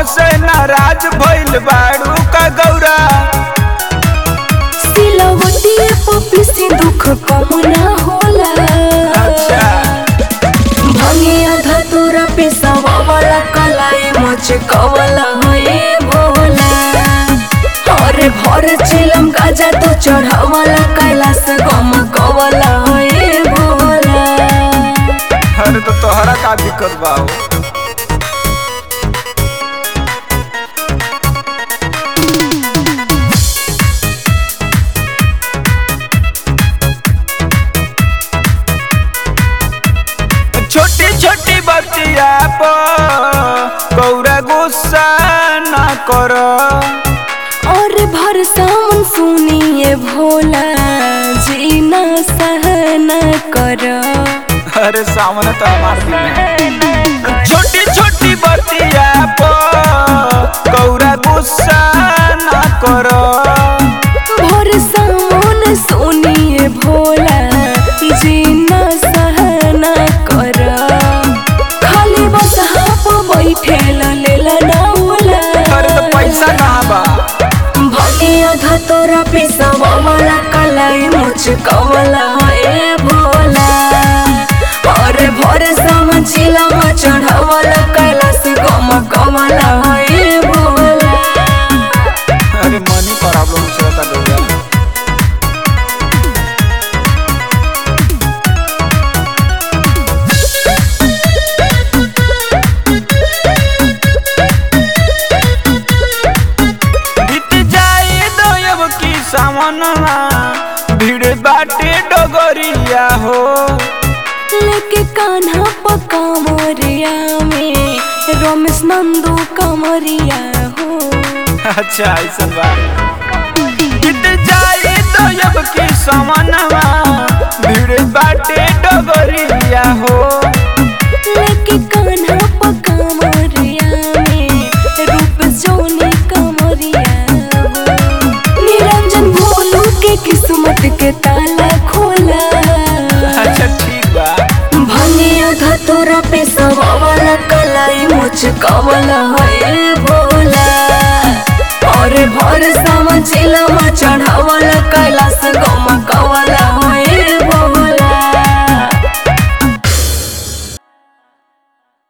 हमसे नाराज भइल बाड़ू का गौरा सिलवटिए पपी से दुख कम ना होला अच्छा भंगे आधा तोरा पेशावा वाला कलाई मच कवला है भोला अरे भर चिलम गाजा तो चढ़ावला कैलाश गम कवला है भोला अरे तो तोहरा का दिक्कत बा हो? छोटी छोटी बच्चिया पर गौरा गुस्सा ना कर और भर सावन सुनिए भोला जी ना सहना कर अरे सामने तो हमार दिल है छोटी छोटी बच्चिया पर गौरा गुस्सा ना कर भर सावन सुनिए भोला जी ना सहना कर खाली बस हाप बैठे लेला ना होला अरे तो पैसा कहाँ बा भगे आधा तोरा पैसा वाला कलाई मुझ कवला ए भोला और भर समझिला म चढ़ावला कैलाश गम कमला ए भोला अरे मनी प्रॉब्लम चलता गौरा बीत जाए दयब की सामनवा भीड़ बाटे डगरिया हो लेके कान्हा पका मोरिया में रमेश नंदू कमरिया हो अच्छा ऐसा बा बीत जाए दयब की सामनवा भीड़ बाटे डगरिया हो लेके कान्हा पका मोरिया में रूप जोनी कमरिया हो निरंजन भोलू के किस्मत के ताला खोला अच्छा ठीक बा भने आधा तोरा पे वाला कलाई मुझ कवला है भोला और भर समझिला म चढ़ावला